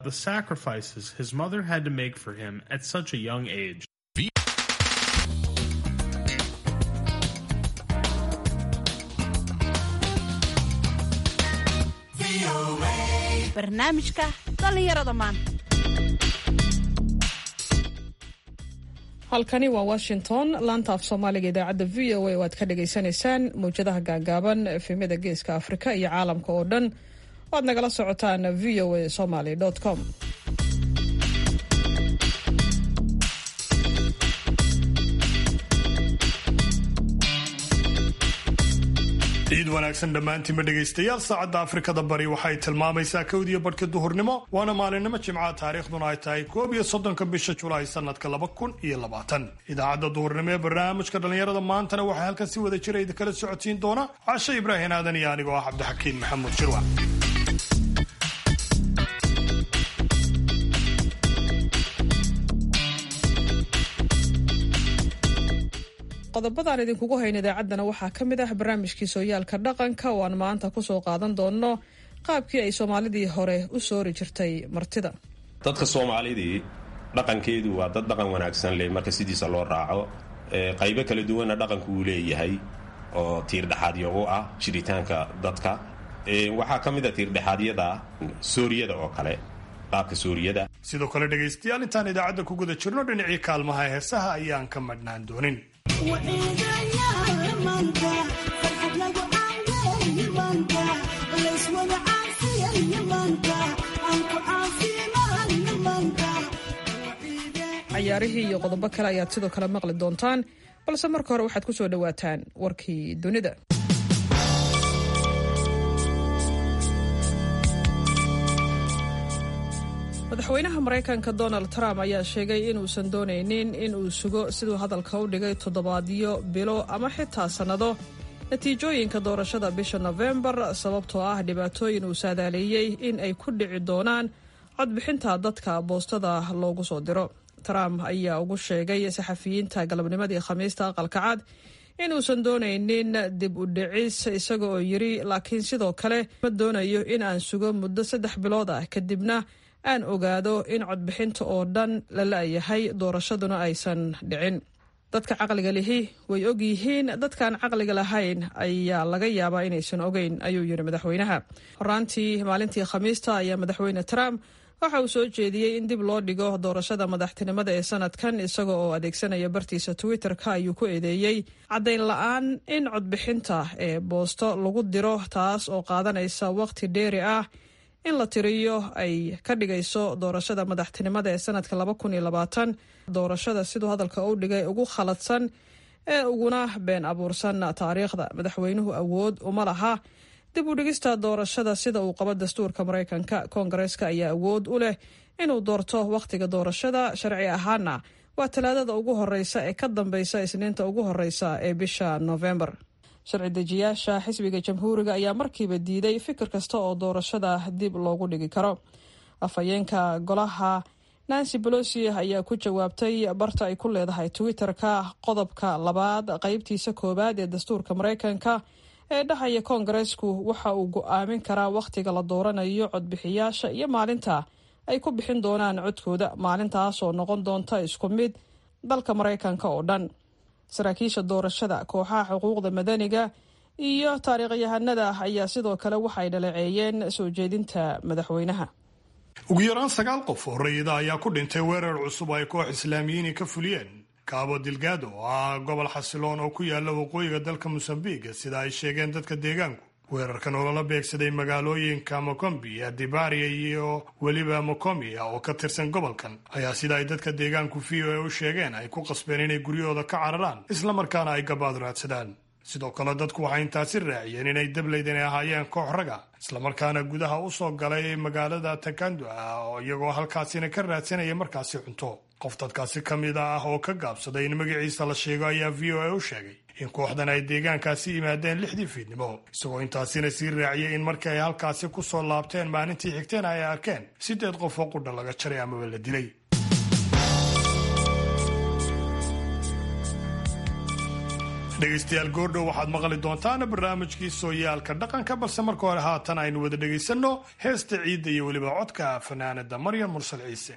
the sacrifices his mother had to make for him at such a young age. barnaamijka dhallinyarada maanta halkani waa washington laanta af soomaaliga idaacadda v o a oo aad ka dhagaysanaysaan mawjadaha gaagaaban efemyada geeska afrika iyo caalamka oo dhan waad nagala socotaan v o a somaly com ciid wanaagsan dhammaantiinba dhegaystayaal saacadda afrikada bari waxay tilmaamaysaa kowdiyo badhka duhurnimo waana maalinimo jimcaha taariikhduna ay tahay koob iyo soddonka bisha julaay sanadka laba kun iyo labaatan idaacadda duhurnimo ee barnaamijka dhallinyarada maantana waxaa halkan si wada jira idinkala socodsiin doona cashe ibraahin aadan iyo anigoo ah cabdixakiin maxamuud jirwac qodobadaan idinkugu hayna idaacaddana waxaa ka mid ah barnaamijkii sooyaalka dhaqanka oo aan maanta kusoo qaadan doonno qaabkii ay soomaalidii hore u soori jirtay martida dadka soomaalidii dhaqankeedu waa dad dhaqan wanaagsan leh marka sidiisa loo raaco qaybo kala duwanna dhaqanku uu leeyahay oo tiirdhexaadyo u ah jiritaanka dadka waxaa ka mid a tiirdhexaadyada sooriyada oo kale qaabka sooriyada sidoo kale dhegaystayaal intaan idaacadda ku guda jirno dhinacii kaalmaha heesaha ayaan ka madhnaan doonin cayaarihii iyo qodobo kale ayaad sidoo kale maqli doontaan balse marka hore waxaad ku soo dhowaataan warkii dunida madaxweynaha maraykanka donald trump ayaa sheegay inuusan doonaynin in uu sugo siduu hadalka u dhigay toddobaadyo bilo ama xitaa sannado natiijooyinka doorashada bisha nofembar sababtoo ah dhibaatooyin uu saadaaleeyey in ay ku dhici doonaan codbixinta dadka boostada loogu soo diro trump ayaa ugu sheegay saxafiyiinta galabnimadii khamiista aqalka cad inuusan doonaynin dib u dhicis isaga oo yiri laakiin sidoo kale ma doonayo in aan sugo muddo saddex bilood ah kadibna aan ogaado in codbixinta oo dhan la la-yahay doorashaduna aysan dhicin dadka caqliga lihi way og yihiin dadkaan caqliga lahayn ayaa laga yaabaa inaysan ogeyn ayuu yidhi madaxweynaha horaantii maalintii khamiista ayaa madaxweyne trump waxa uu soo jeediyey in dib loo dhigo doorashada madaxtinimada ee sanadkan isaga oo adeegsanaya bartiisa twitter-ka ayuu ku eedeeyey caddayn la-aan in codbixinta ee boosto lagu diro taas oo qaadanaysa waqti dheeri ah in la tiriyo ay ka dhigayso doorashada madaxtinimada ee sanadka laba kun iyo labaatan doorashada siduu hadalka u dhigay ugu khaladsan ee uguna been abuursan taariikhda madaxweynuhu awood uma laha dib u dhigista doorashada sida uu qabo dastuurka maraykanka koongareeska ayaa awood u leh inuu doorto wakhtiga doorashada sharci ahaana waa talaadada ugu horeysa ee ka dambeysa isniinta ugu horeysa ee bisha novembar sharci dejiyaasha xisbiga jamhuuriga ayaa markiiba diiday fikir kasta oo doorashada dib loogu dhigi karo afhayeenka golaha nancy bolosi ayaa ku jawaabtay barta ay ku leedahay twitter-ka qodobka labaad qeybtiisa koowaad ee dastuurka maraykanka ee dhahaya koongareesku waxa uu go-aamin karaa wakhtiga la dooranayo codbixiyaasha iyo maalinta ay ku bixin doonaan codkooda maalintaas oo noqon doonta isku mid dalka maraykanka oo dhan saraakiisha doorashada kooxaha xuquuqda madaniga iyo taariikhyahanada ayaa sidoo kale waxay dhaleeceeyeen soo jeedinta madaxweynaha ugu yaraan sagaal qof oo rayida ayaa ku dhintay weerar cusub ay koox islaamiyiini ka fuliyeen kaabo dilgaado oo ah gobol xasiloon oo ku yaala waqooyiga dalka mosambiq sida ay sheegeen dadka deegaanku weerarkan oo lala beegsaday magaalooyinka mokombi adibaria iyo weliba mokomia oo ka tirsan gobolkan ayaa sida ay dadka deegaanku v o a u sheegeen ay ku qasbeen inay guryahooda ka cararaan islamarkaana ay gabaad raadsadaan sidoo kale dadku waxay intaasi raaciyeen inay dableyd inay ahaayeen koox raga islamarkaana gudaha u soo galay magaalada takando ah oo iyagoo halkaasina ka raadsanaya markaasi cunto qof dadkaasi ka mid ah oo ka gaabsaday in magaciisa la sheego ayaa v o a u sheegay in kooxdan ay deegaankaasi yimaadeen lixdii fiidnimo isagoo intaasina sii raaciyay in markii ay halkaasi ku soo laabteen maalintii xigteen ay arkeen siddeed qof oo qudha laga jaray amaba la dilay dhegaystayaal goordhow waxaad maqli doontaan barnaamijkii sooyaalka dhaqanka balse marka hore haatan aynu wada dhegaysanno heesta ciidda iyo weliba codka fanaanada maryam mursal ciise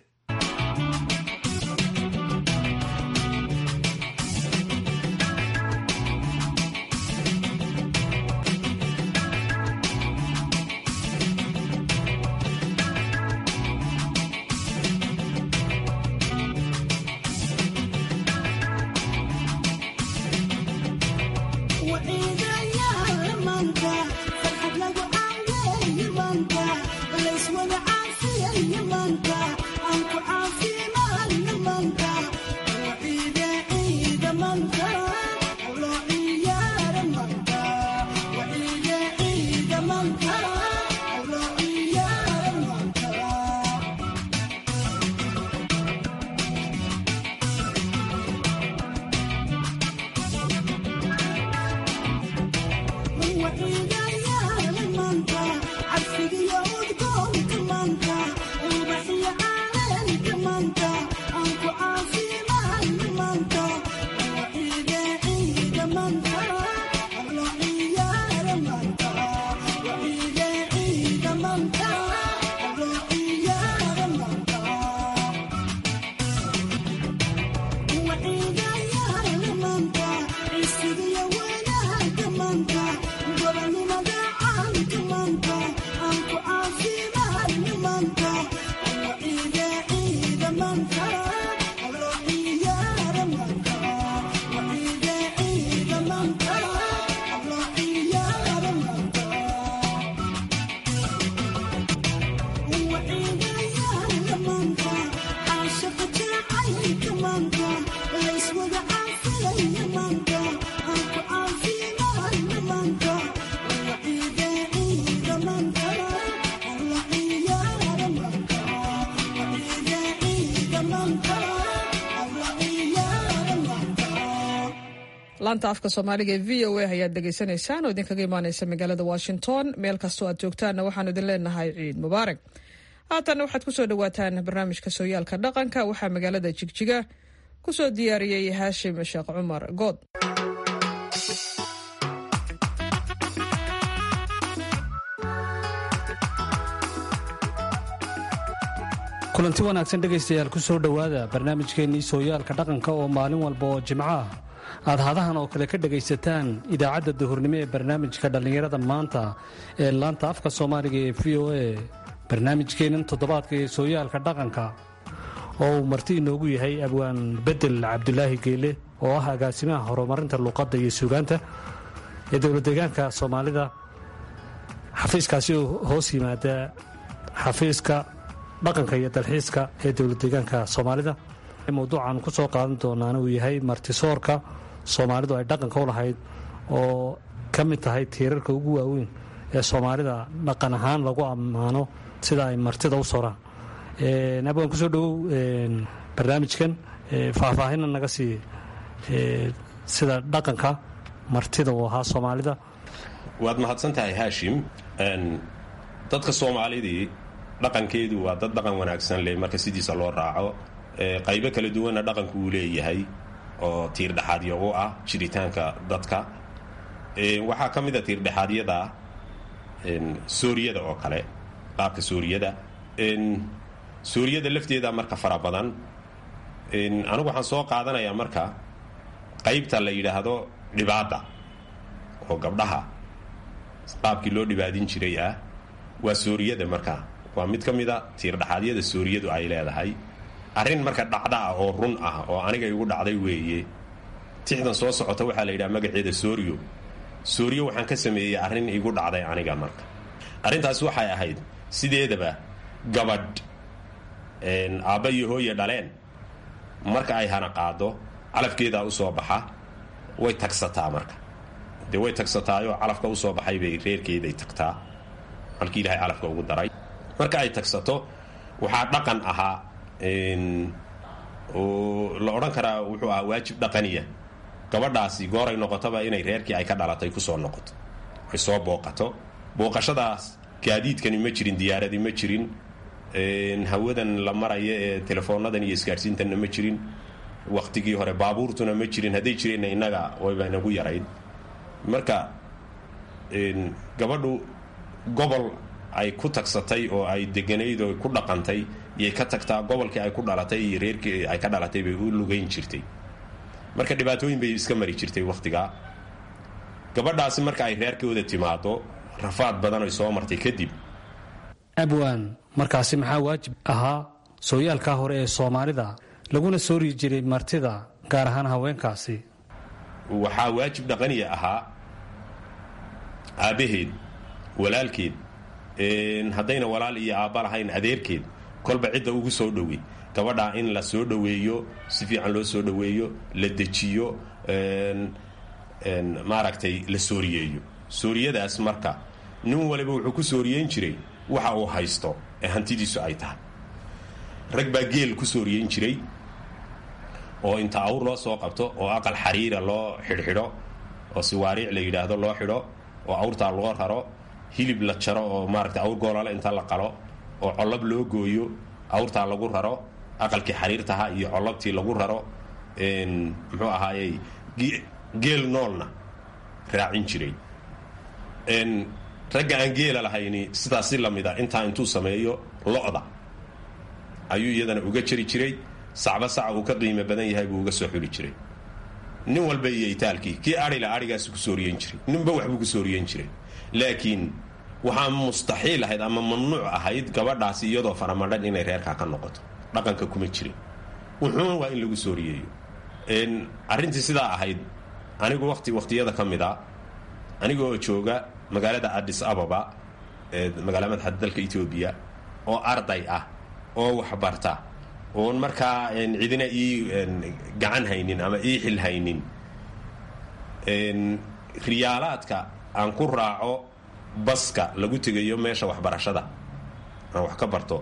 laanta afka soomaaliga ee v o a ayaad dhegaysanaysaan oo idinkaga imaaneysa magaalada washington meel kastoo aad joogtaanna waxaanu idin leenahay ciid mubaarak haatanna waxaad kusoo dhawaataan barnaamijka sooyaalka dhaqanka waxaa magaalada jigjiga kusoo diyaariyey haashim sheekh cumar good kulanti wanaagsan dhegaystayaal ku soo dhowaada barnaamijkeennii sooyaalka dhaqanka oo maalin walba oo jimco ah aad hadahan oo kale ka dhegaysataan idaacadda duhurnimo ee barnaamijka dhallinyarada maanta ee laanta afka soomaaliga ee v o a barnaamijkeennan toddobaadka ee sooyaalka dhaqanka oo uu marti inoogu yahay abwaan bedel cabdulaahi geele oo ah agaasimaha horumarinta luuqadda iyo suugaanta ee dowladdeegaanka soomaalida xafiiskaasi oo hoos yimaada xafiiska dhaqanka iyo dalxiiska ee dowladdeegaanka soomaalida mawduucan ku soo qaadan doonaana uu yahay martisoorka soomaalidu ay dhaqanka u lahayd oo ka mid tahay tiirarka ugu waaweyn ee soomaalida dhaqan ahaan lagu ammaano sida ay martida u soraan abwaan kusoo dhowow barnaamijkan faahfaahinna naga sii sida dhaqanka martida uu ahaa soomaalida waad mahadsan tahay haashim dadka soomaalidii dhaqankeedu waa dad dhaqan wanaagsan leh marka sidiisa loo raaco qaybo kala duwanna dhaqanku uu leeyahay oo tiirdhexaadyo u ah jiritaanka dadka waxaa ka mid a tiirdhexaadyada sooriyada oo kale qaabka sooriyada sooriyada lafteeda marka fara badan anigu waxaan soo qaadanayaa marka qaybta la yidhaahdo dhibaada oo gabdhaha qaabkii loo dhibaadin jiray ah waa sooriyada marka waa mid ka mida tiirdhexaadyada sooriyadu ay leedahay arrin marka dhacda ah oo run ah oo aniga igu dhacday weeye tixdan soo socota waxaa la yidhaha magaceeda sooriyo sooriyo waxaan ka sameeyey arrin igu dhacday aniga marka arrintaas waxay ahayd sideedaba gabadh aabba iyo hooye dhaleen marka ay hana qaado calafkeedaa usoo baxa way tagsataa marka dee way tagsataayoo calafka usoo baxay bay reerkeeday tagtaa halkii ilaahay calafka ugu daray marka ay tagsato waxaa dhaqan ahaa oo la odhan karaa wuxuu ahaa waajib dhaqaniya gabadhaasi gooray noqotaba inay reerkii ay ka dhalatay kusoo noqoto ay soo booqato booqashadaas gaadiidkani ma jirin diyaaradii ma jirin hawadan la maraya ee telefoonnadan iyo isgaadhsiintanna ma jirin wakhtigii hore baabuurtuna ma jirin hadday jireenna innaga wayba inagu yarayd marka gabadhu gobol ay ku tagsatay oo ay deganayd oo ku dhaqantay iyay ka tagtaa gobolkii ay ku dhalatay iyo reerkii ay ka dhalatay bay u lugayn jirtay marka dhibaatooyin bay iska mari jirtay wakhtigaa gabadhaasi marka ay reerkooda timaado rafaad badan ay soo martay kadib abwaan markaasi maxaa waajib ahaa sooyaalkaa hore ee soomaalida laguna soori jiray martida gaar ahaan haweenkaasi waxaa waajib dhaqaniya ahaa aabbaheed walaalkeed haddayna walaal iyo aabba lahayn adeerkeed kolba cidda ugu soo dhowey gabadhaa in la soo dhoweeyo si fiican loo soo dhoweeyo la dejiyo maaragtay la sooriyeeyo sooriyadaas marka nin waliba wuxuu ku sooriyeyn jiray waxa uu haysto ee hantidiisu ay tahay rag baa geel ku sooriyeyn jiray oo inta awr loo soo qabto oo aqal xariira loo xidhxidho oo siwaariic la yidhaahdo loo xidho oo awrtaa loo raro hilib la jaro oo maaragtay awr goolale inta la qalo oo collab loo gooyo awrtaa lagu raro aqalkii xariirtaha iyo collabtii lagu raro muxuu ahaayey geel noolna raacin jiray ragga aan geela lahayni sidaas si lamida intaa intuu sameeyo lo-da ayuu iyadana uga jari jiray sacba saca uu ka qiimo badan yahay buu uga soo xuli jiray nin walba iyo itaalkii kii adhila adhigaas ku sooriyen jiray ninba waxbuu ku sooriyen jiray laakiin waxaa mustaxiil ahayd ama mamnuuc ahayd gabadhaasi iyadoo faramadhan inay reerkaa ka noqoto dhaqanka kuma jirin wuxuun waa in lagu sooriyeeyo arrintii sidaa ahayd anigu wati wakhtiyada ka mid a anigaoo jooga magaalada adis ababa ee magaala madaxda dalka etoobiya oo arday ah oo waxbarta oon markaa cidina ii gacan haynin ama ii xil haynin riyaalaadka aan ku raaco baska lagu tegayo meesha waxbarashada aan wax ka barto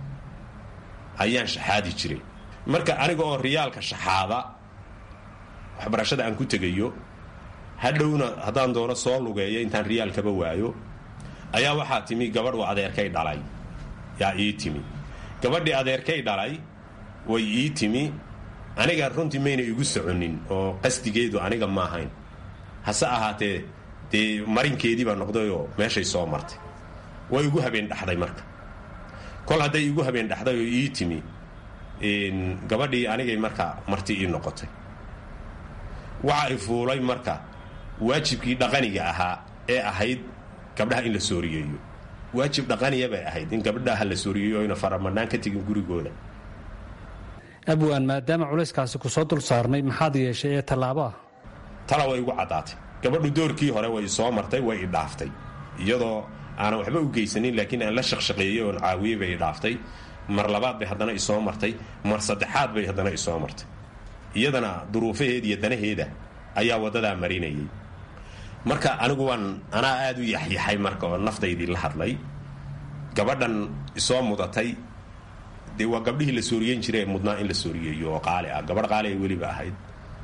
ayaan shaxaadi jiray marka aniga oo riyaalka shaxaada waxbarashada aan ku tegayo hadhowna haddaan doono soo lugeeyo intaan riyaalkaba waayo ayaa waxaa timi gabadh uu adeerkay dhalay yaa ii timi gabadhii adeerkay dhalay way ii timi aniga runtii mayna igu soconin oo qasdigeedu aniga ma ahayn hase ahaatee dee marinkeedii baa noqdayoo meeshay soo martay way igu habeen dhaxday marka kol hadday igu habeen dhaxday oo ii timi gabadhii anigay marka marti ii noqotay waxa ay fuulay marka waajibkii dhaqaniga ahaa ee ahayd gabdhaha in la sooriyeeyo waajib dhaqaniya bay ahayd in gabdhaha la sooriyeeyo oyna faramadhaan ka tegin gurigooda abwaan maadaama culayskaasi ku soo dul saarnay maxaad yeeshay ee tallaabo ah tala way igu caddaatay gabadhu doorkii hore way soo martay way idhaaftay iyadoo aanan waxba u geysanin laakiin aan la shaqshaqeeyey oon caawiyey bay idhaaftay mar labaad bay haddana isoo martay mar saddexaad bay haddana isoo martay iyadana duruufaheeda iyo danaheeda ayaa waddadaa marinayay marka anigu waan anaa aad u yaxyaxay marka oo nafdaydii la hadlay gabadhan isoo mudatay dee waa gabdhihii la sooriyen jiray mudnaa in la sooriyeeyo oo qaali ah gabadh qaali ay weliba ahayd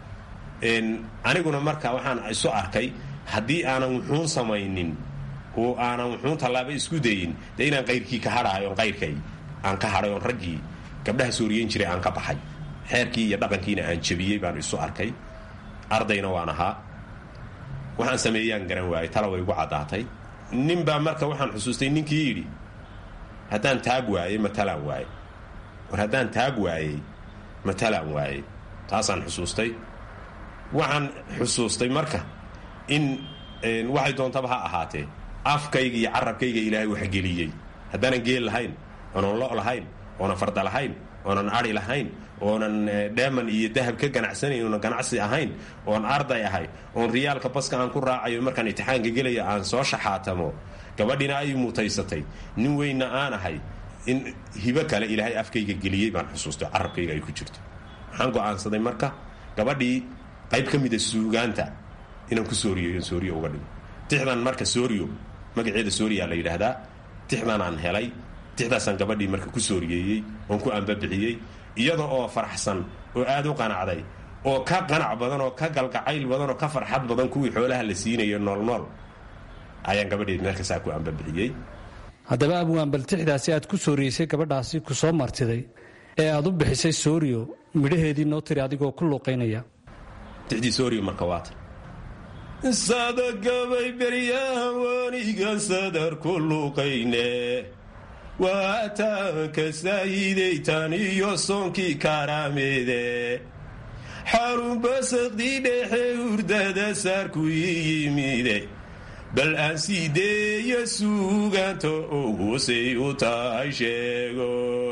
aniguna marka waxaan isu arkay haddii aanan wuxuun samaynin oo aanan wuxuun tallaaba isku dayin dee inaan qayrkii ka hadhaayo on qayrkay aan ka hadhay oon raggii gabdhaha sooriyen jiray aan ka baxay xeerkii iyo dhaqankiina aan jabiyey baan isu arkay ardayna waan ahaa waxaan sameeyaan garan waayey tala way igu caddaatay nin baa marka waxaan xusuustay ninkii yidhi haddaan taag waayey matalaan waaye war haddaan taag waayey matalaan waaye taasaan xusuustay waxaan xusuustay marka in waxay doontaba ha ahaatee afkayga iyo carabkayga ilaahay wax geliyey haddaanan geel lahayn oonan lo' lahayn oonan farda lahayn oonan ari lahayn oonan dheeman iyo dahab ka ganacsanayn oonan ganacsi ahayn oon arday ahay oon riyaalka baska aan ku raacayo markaan imtixaanka gelaya aan soo shaxaatamo gabadhina ay mutaysatay nin weynna aan ahay in hibo kale ilaahay afkayga geliyey baan xusuustay carabkayga ay ku jirto waxaan go'aansaday marka gabadhii qayb ka mida suugaanta inaan ku sooriyeyo sooriyo uga dhigo tixdan marka sooriyo magaceeda sooriyaa la yidhaahdaa tixdan aan helay tixdaasaan gabadhii marka ku sooriyeeyey oon ku ambabixiyey iyada oo faraxsan oo aad u qanacday oo ka qanac badan oo ka galgacayl badan oo ka farxad badan kuwii xoolaha la siinayo noolnool ayaan gabadheed meelkasaa ku ambabixiyey haddaba abwaan bal tixdaasi aad ku sooriyeysay gabadhaasi ku soo martiday ee aad u bixisay sooriyo midhaheedii noo tiri adigoo ku luuqaynaya tixdii sooriyo marka waata sadagabay beryahan wanigan sadar ku luuqayne waataanka saahidaytan iyo soonkii kaaraameede xarunba saqdii dhexe hurdada saarku ii yimide bal aan siideeya suugaanta ogusay u tahay sheego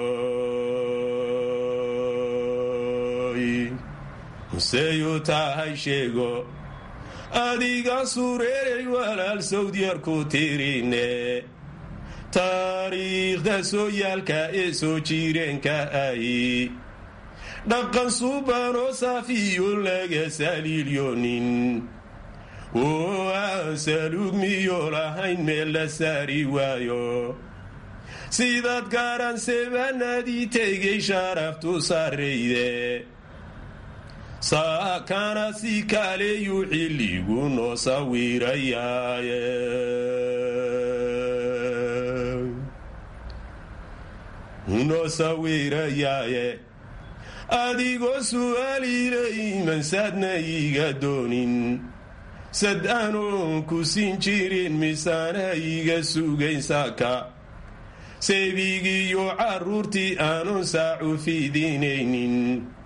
musey u tahay sheego adiga sureeray walaal sawdyarku tirine taariikhda sooyaalka ee soo jireenka ahi dhaqan subanoo saafiyo laga saliilyonin oo aan salugmiyo lahayn meel la saari waayo sidaad garan sebanadii tegay sharaftu sarrayde saakana si kaleyu xilligu noo sawirayaaye noo sawirayaaye adigoo su'aalilay mansaadna iga doonin sad anoon ku siin jirin misaana iga sugayn saaka seebigiiyo carruurtii aanun saacu fidinaynin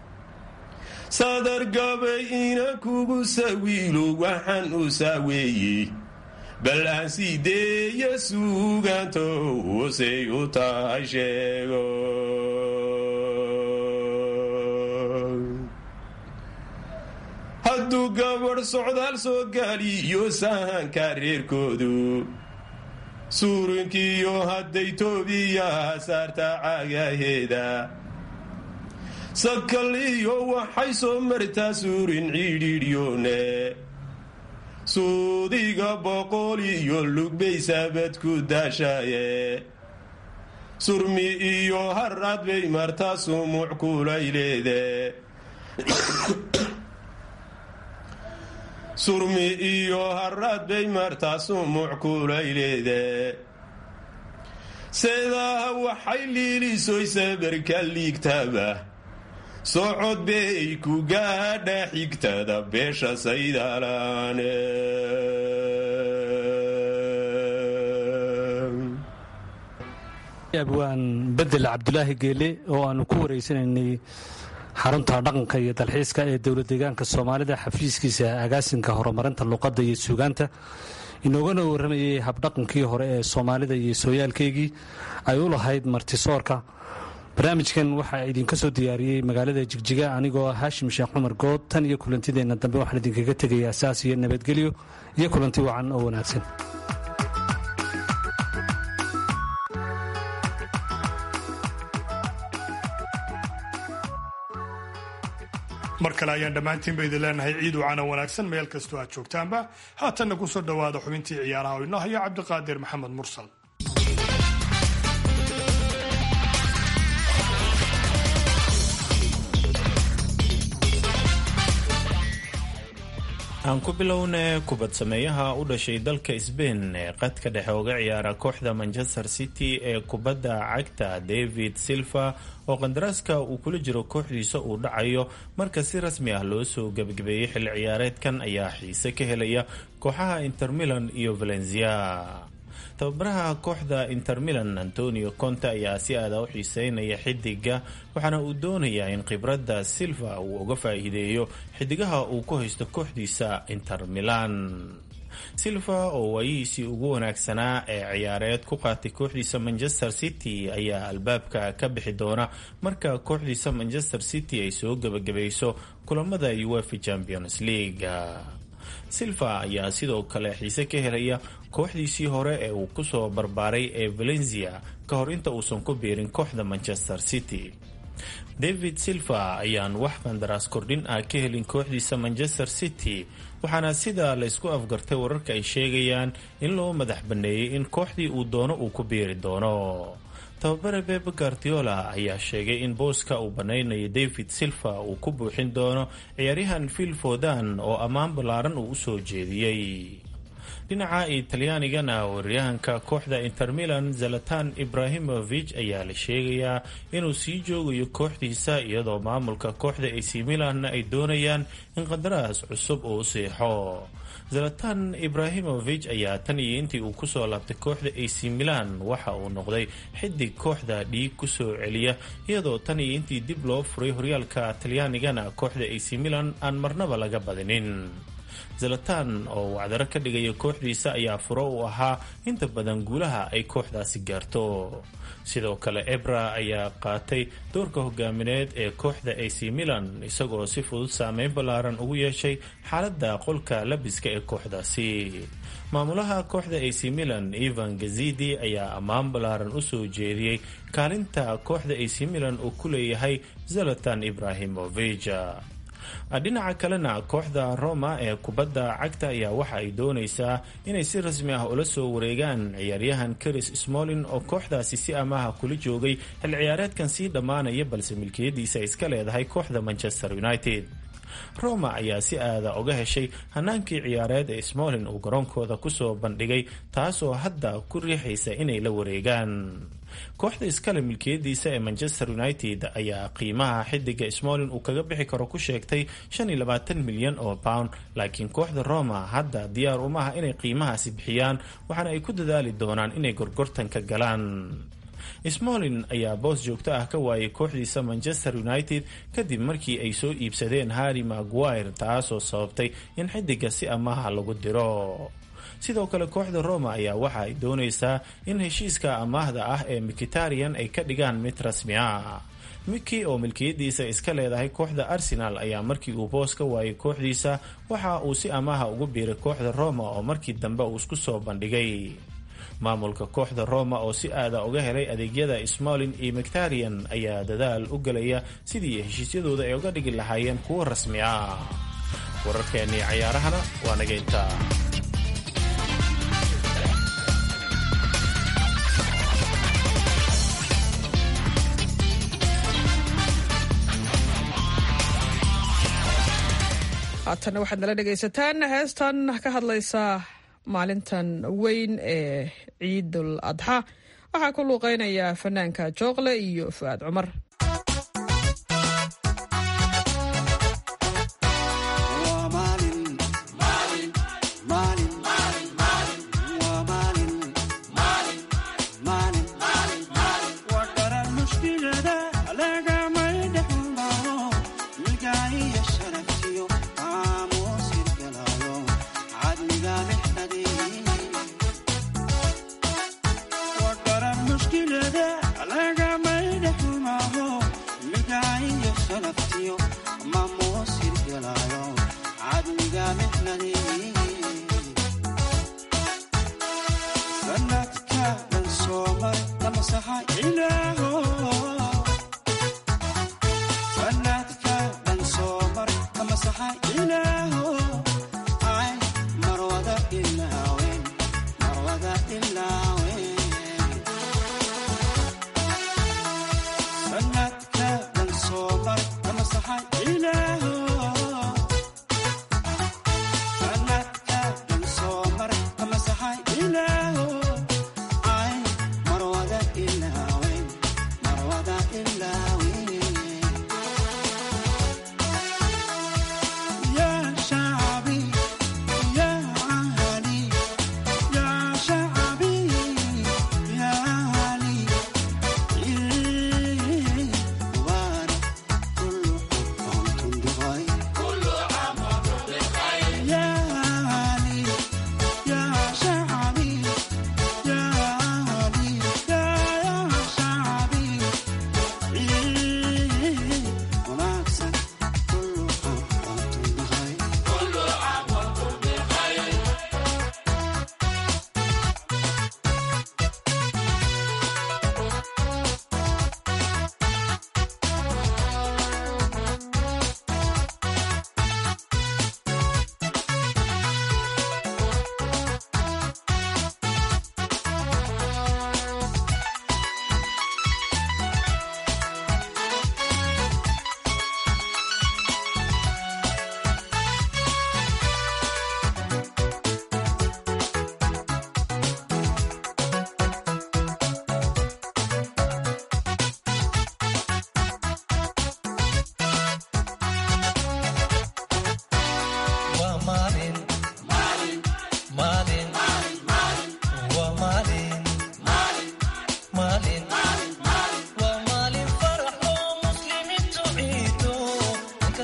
sadargabay ina kugu sawiilo waxaan u saaweeyey bal aan siideeya suugaanto hoosay u tahay sheego hadduu gabadh socdaal soo gaaliyo sahanka reerkoodu suurinkiiyo hadday toobiyaha saarta cagaheeda sakal iyo waxay soo martaa suurin cidhiidhyoone suudiga boqol iyo lugbay saabad ku daashaaye surmi iyo haraad bay martaa sumuc kulayleede surmi iyo haraad bay martaa sumuc kulayleede seedaha waxay liilisoy sabarka liigtaba socod bay ku gaadha xigtada beesha saydalaane abwaan bedel cabdulaahi geele oo aanu ku wareysanaynay xarunta dhaqanka iyo dalxiiska ee dowlad deegaanka soomaalida xafiiskiisa agaasinka horumarinta luqadda iyo suugaanta inoogana warramayay habdhaqankii hore ee soomaalida iyo sooyaalkeygii ay u lahayd martisoorka barnaamijkan waxaa idinka soo diyaariyey magaalada jigjiga anigoo haashim sheekh cumar good tan iyo kulantideenna dambe waxaan idinkaga tegaya asaas iyo nabadgelyo iyo kulanti wacan oo wanaagsan mar kale ayaan dhammaantiinba idin leenahay ciid wacana wanaagsan meel kastoo aad joogtaanba haatanna ku soo dhowaada xubintii ciyaaraha oo inoo hayo cabdiqaadir maxamed mursal aan ku bilowna kubad sameeyaha u dhashay dalka sbain ee qadka dhexe uga ciyaara kooxda manchester city ee kubadda cagta david silva oo qandaraaska uu kula jiro kooxdiisa uu dhacayo marka si rasmi ah loo soo gebagabeeyey xilli ciyaareedkan ayaa xiise ka helaya kooxaha inter milan iyo valencia tababaraha kooxda inter milan antonio conte ayaa si aada u xiiseynaya xidiga waxaana uu doonayaa in khibradda silva uu uga faa-iideeyo xidigaha uu ku haysto kooxdiisa inter milan silva oo waayihiisii ugu wanaagsanaa ee ciyaareed ku qaatay kooxdiisa manchester city ayaa albaabka ka bixi doona marka kooxdiisa manchester city ay soo gebagabayso kulamada uefa champions league silva ayaa sidoo kale xiise ka helaya kooxdiisii hore ee uu kusoo barbaaray ee valencia ka hor inta uusan ku biirin kooxda manchester city david silva ayaan wax qandaraas kordhin ah ka helin kooxdiisa manchester city waxaana sida laysku afgartay wararka ay sheegayaan in loo madax banneeyey in kooxdii uu doono uu ku biiri doono tababare bebe guardiola ayaa sheegay in booska uu banaynayo david silva uu ku buuxin doono ciyaaryahan phil fodan oo ammaan ballaaran uu usoo jeediyey dhinaca italyaanigana waryahanka kooxda inter milan zalatan ibrahimovich ayaa la sheegayaa inuu sii joogayo kooxdiisa iyadoo maamulka kooxda ac milanna ay doonayaan in qandaraas cusub uu siixo zalatan ibrahimovich ayaa tan iyo intii uu kusoo laabtay kooxda ac milan waxa uu noqday xidig kooxda dhiig kusoo celiya iyadoo tan iyo intii dib loo furay horyaalka talyaanigana kooxda ac milan aan marnaba laga badinin zalatan oo wacdaro ka dhigaya kooxdiisa ayaa furo u ahaa inta badan guulaha ay kooxdaasi gaarto sidoo kale ebra ayaa qaatay doorka hogaamineed ee kooxda ac milan isagoo si fudud saameyn ballaaran ugu yeeshay xaaladda qolka labiska ee kooxdaasi maamulaha kooxda ac milan ivan gazidi ayaa ammaan ballaaran u soo jeediyey kaalinta kooxda ac milan uu ku leeyahay zalatan ibrahimovich dhinaca kalena kooxda roma ee kubadda cagta ayaa waxa ay doonaysaa inay si rasmi ah ula soo wareegaan ciyaaryahan karis smolin oo kooxdaasi si amaha kula joogay xil ciyaareedkan sii dhammaanaya balse milkiyadiisa iska leedahay kooxda manchester united roma ayaa si aada uga heshay hanaankii ciyaareed ee smolin uu garoonkooda kusoo bandhigay taasoo hadda ku riixaysa inay la wareegaan kooxda iskale milkiyadiisa ee manchester united ayaa qiimaha xidiga smolin uu kaga bixi karo ku sheegtay milyan oo pound laakiin kooxda roma hadda diyaar umaha inay qiimahaasi bixiyaan waxaana ay ku dadaali doonaan inay gorgortanka galaan smolin ayaa boos joogto ah ka waayay kooxdiisa manchester united kadib markii ay soo iibsadeen harry maguire taasoo sababtay in xidiga si amaha lagu diro sidoo kale kooxda roma ayaa waxa ay doonaysaa in heshiiska amaahda ah ee mikitarian ay ka dhigaan mid rasmi ah miki oo milkiyadiisa iska leedahay kooxda arsenal ayaa markii uu boos ka waayay kooxdiisa waxa uu si amaha ugu biiray kooxda roma oo markii dambe uu isku soo bandhigay maamulka kooxda roma oo si aada uga helay adeegyada smolin iyo mictarian ayaa dadaal u gelaya sidii heshiisyadooda ay uga dhigi lahaayeen kuwo rasmi ah wararkeennii cayaarahana waa naga intaa haatanna waxaad nala dhegaysataan heestan ka hadlaysa maalintan weyn ee ciidul adxa waxaa ku luuqeynaya fanaanka jooqle iyo fu'aad cumar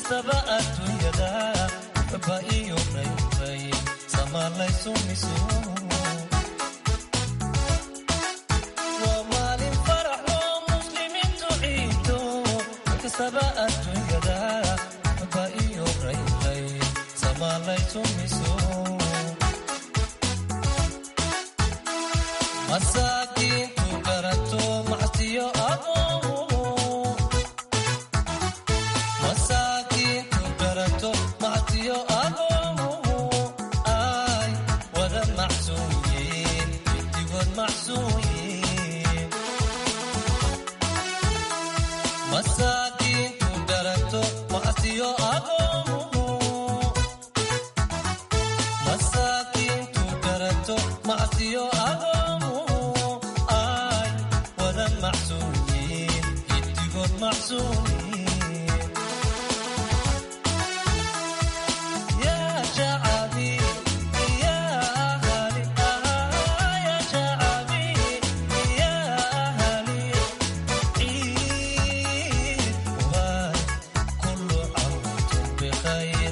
inkastaba adduunyada baba iyo raybay samaalaysu miso waa maalin farax oo muslimiintu ciido inkastaba adduunyada baba iyo raybay samaalaysu miso masaakiintu garato macsiyo aqoomo masaakiintu garato macsiyo aqoomo ay wada macsuuyiin midigood macsuuyiin masaakiintu garato macsiyo aqoomo masaakiintu garato macsiyo aqoomo ay wada macsuuyiin midigood macsuuyiin yaa shacabi yaa ahali yaa shacabi yaa ahali ciid waay kullu caamtum bikhayr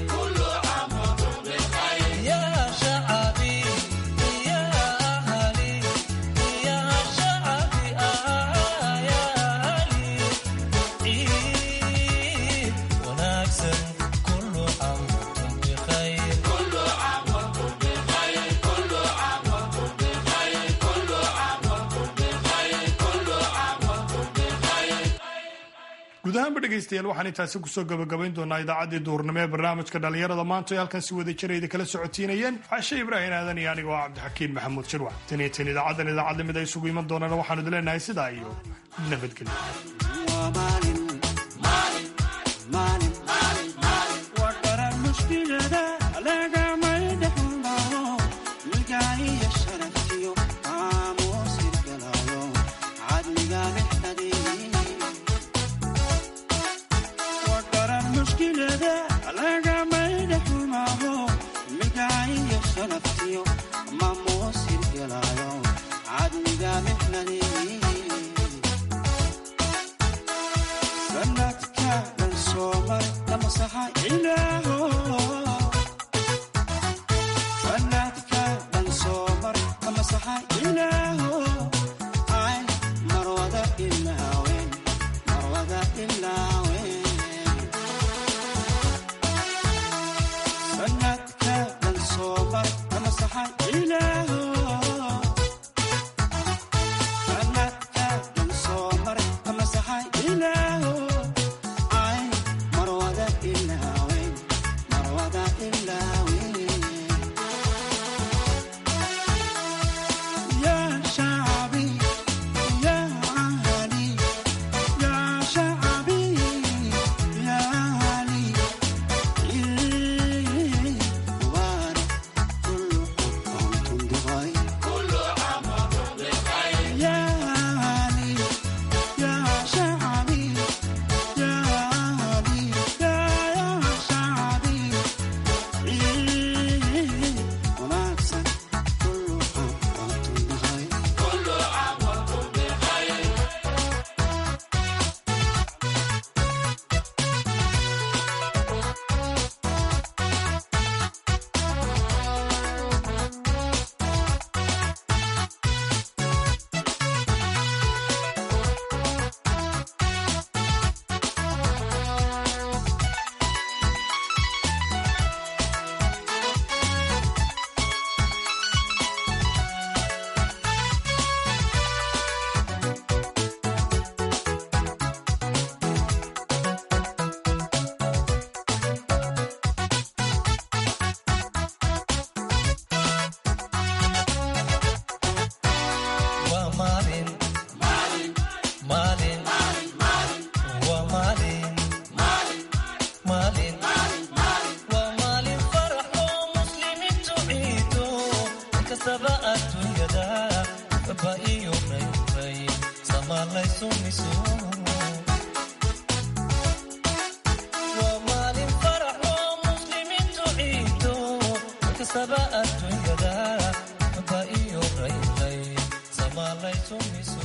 يا شعبي يا أهلي يا شعبي آه يا علي عيد ونكسر كل عام وانتم بخير كل عام وانتم بخير كل عام وانتم بخير كل عام وانتم بخير كل عام وانتم بخير guud ahaanba dhegaystayaal waxaan intaasi kusoo gabagabayn doonaa idaacaddii duurnimo ee barnaamijka dhallinyarada maanta ee halkan si wada jirayda kala socotiinayeen cashe ibraahin aadan iyo anigoo ah cabdixakiin maxamuud shirwac tan iyo tan idaacaddan idaacad lamid ay isugu iman doonaan waxaanu idin leenahay sidaa iyo nabadgelyo waa maalin maalin waa maalin maalin waa maalin farax oo muslimiintu ciido inkastaba adduunyada baba iyo raybay samaalaysu miso waa maalin farax oo muslimiintu ciido inkastaba adduunyada baba iyo raybay samaalaysu miso